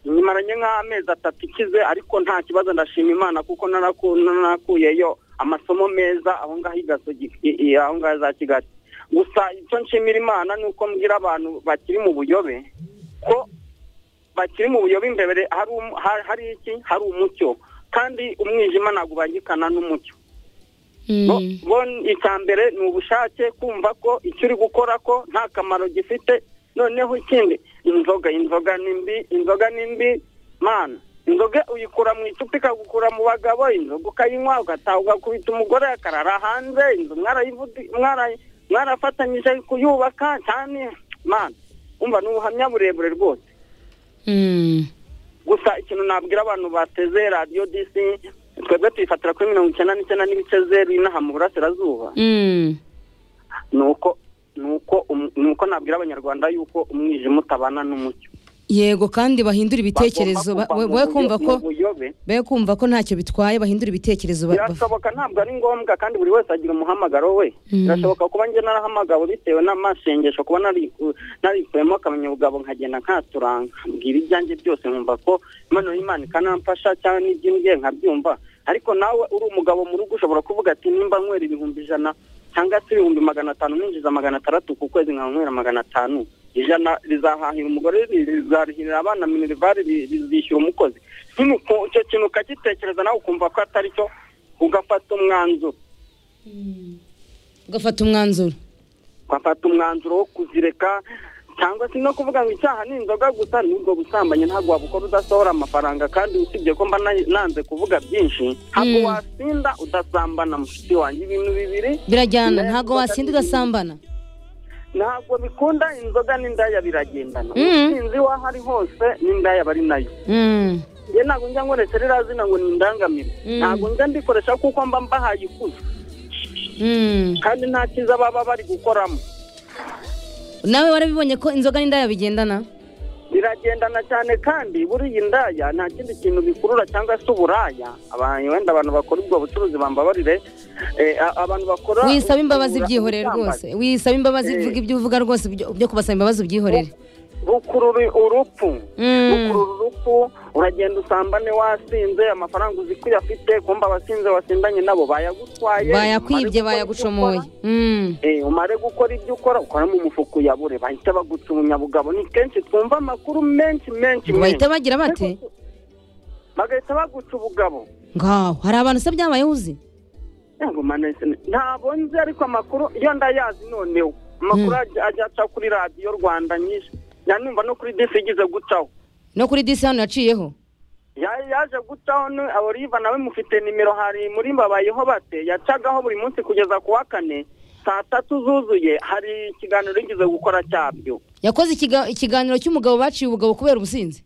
tumaranye nk'amezi atatu ikize ariko nta kibazo ndashima imana kuko nanakuyeyo amasomo meza aho ngaho igasogi aho ngaho za kigali gusa icyo nshimira imana ni uko mbwira abantu bakiri mu buyobe ko bakiri mu buyobe imbere hari iki hari umucyo kandi umwijima ntabwo ubangikana n'umucyo icya mbere ni ubushake kumva ko icyo uri gukora ko nta kamaro gifite noneho ikindi inzoga inzoga ni mbi inzoga ni mbi mana inzoga uyikura mu icupa ikagukura mu bagabo inzoga ukayinywa ugataha ugakubita umugore akarara hanze inzu mwarafatanyije kuyubaka cyane mana umva ni ubuhamya burebure rwose gusa ikintu nabwira abantu bateze radiyo disi twebwe tuyifatira kuri mirongo icyenda n'icyenda n'ibice zeru inaha mu burasirazuba ni uko ni uko nabwira abanyarwanda yuko umwijima utabana n'umucyo yego kandi bahindura ibitekerezo we kumva ko be kumva ko ntacyo bitwaye bahindura ibitekerezo birashoboka ntabwo ari ngombwa kandi buri wese agira umuhamagaro we birashoboka kuba njye narahamagawe bitewe n'amasengesho kuba narikuyemo akamenyabugabo nkagenda nkaturanga mbwira ibyanjye byose nkumva ko imana y'imana ikanamfasha cyangwa n'iby'imbye nkabyumva ariko nawe uri umugabo mu rugo ushobora kuvuga ati nimba nywera ibihumbi ijana cyangwa se ibihumbi magana atanu ninjiza magana atandatu ku kwezi nkanywera magana atanu ijana rizahahira umugore rizarihirira abana minerivari rizishyura umukozi icyo kintu ukagitekereza nawe ukumva ko atari cyo ugafata umwanzuro ugafata umwanzuro ugafata umwanzuro wo kuzireka cyangwa se no kuvuga ngo icyaha ni inzoga gusa n'ubwo busambanyi ntabwo wabukora udasohora amafaranga kandi usibye ko mba nanze kuvuga byinshi ntabwo wasinda udasambana mushiki wanjye ibintu bibiri birajyana ntabwo wasinda udasambana ntabwo bikunda inzoga n'indaya biragendana umusinzi w'aho ari hose n'indaya bari nayo njye ntabwo njya nkoresha ririya zina ngo ni indangamire ntabwo njya mbikoresha kuko mba mbahaye ikuzo kandi nta cyiza baba bari gukoramo nawe warabibonye ko inzoga n'indaya bigendana biragendana cyane kandi buriya indaya nta kindi kintu bikurura cyangwa se uburaya wenda abantu bakora ubwo bucuruzi bambabarire abantu bakora wisaba imbabazi byihorere rwose wisaba imbabazi vuga ibyo uvuga rwose byo kubasaba imbabazi byihorere bukurura urupfu bukurura urupfu uragenda usambane wasinze amafaranga uzi ko uyafite kumba abasinze wasindanye nabo bayagutwaye bayakwibye bayagushomoye umare gukora ibyo ukora ukoramo umufuka uyabure bahita baguca umunyabugabo ni kenshi twumva amakuru menshi menshi bahita bagira bate bagahita baguca ubugabo ngaho hari abantu se byabayeho uzi ntabwo nzi ariko amakuru iyo ndayazi noneho amakuru ajya aca kuri radiyo rwanda nyinshi nanumva no kuri disi igize gucaho no kuri disi hano yaciyeho yaje gucaho abariva nawe mufite nimero hari muri mbabayeho bate yacagaho buri munsi kugeza ku wa kane saa tatu zuzuye hari ikiganiro yigeze gukora cyabyo yakoze ikiganiro cy'umugabo baciye ubugabo kubera ubusinzi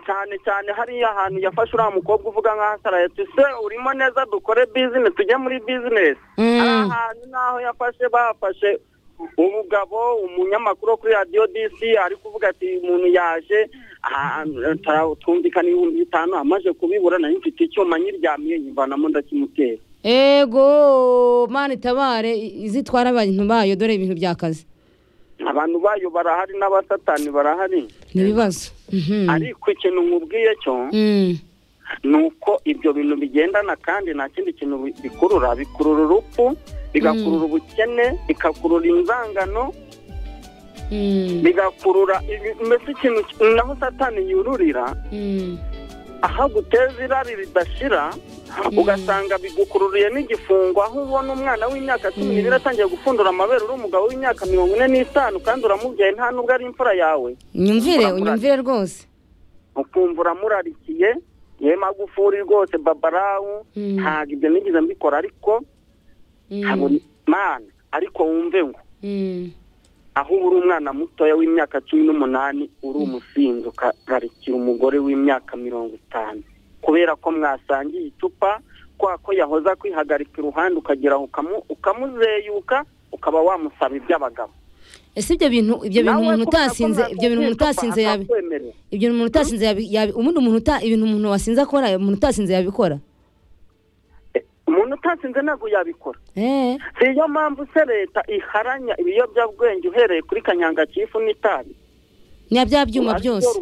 cyane cyane hariya hantu yafashe uriya mukobwa uvuga nka saraya tuse urimo neza dukore bizinesi tujye muri bizinesi hari ahantu n'aho yafashe bafashe umugabo umunyamakuru wo kuri radiyo disi ari kuvuga ati umuntu yaje twumvikana ibihumbi bitanu amaze kubibura nari mfite icyuma nyiryamiye nyivanamo ndakimutera ego mani itabare izitwara abantu bayo dore ibintu by'akazi abantu bayo barahari n'abasatani barahari ni ibibazo ariko ikintu nkubwiye cyo ni uko ibyo bintu bigendana kandi nta kindi kintu bikurura bikurura urupfu bigakurura ubukene bigakurura inzangano bigakurura mbese ikintu naho satani yururira aho aguteza irari ridashira ugasanga bigukururiye n'igifungo aho ubona umwana w'imyaka cumi n'ibiri atangiye gupfundura amabere uri umugabo w'imyaka mirongo ine n'itanu kandi uramubyaye nta nubwo ari imfura yawe unyumvire unyumvire rwose ukumva uramurarikiye ye magufuri rwose babarawu ntabwo ibyo nigeze mbikora ariko mana ariko wumve ngo aho uba uri umwana mutoya w'imyaka cumi n'umunani uri umusinzi ukararikira umugore w'imyaka mirongo itanu kubera ko mwasangiye icupa kwa ko yahoza kwihagarika iruhande ukagera ukamuzeyuka ukaba wamusaba iby'abagabo ese ibyo bintu ibyo bintu umuntu utasinze ibyo bintu umuntu utasinze yabi ibyo umuntu utasinze yabi ubundi umuntu uta ibintu umuntu wasinze akora umuntu utasinze yabikora umuntu utasinze ntabwo yabikora si yo mpamvu se leta iharanya ibiyobyabwenge uhereye kuri kanyangakifu n'itabi na bya byuma byose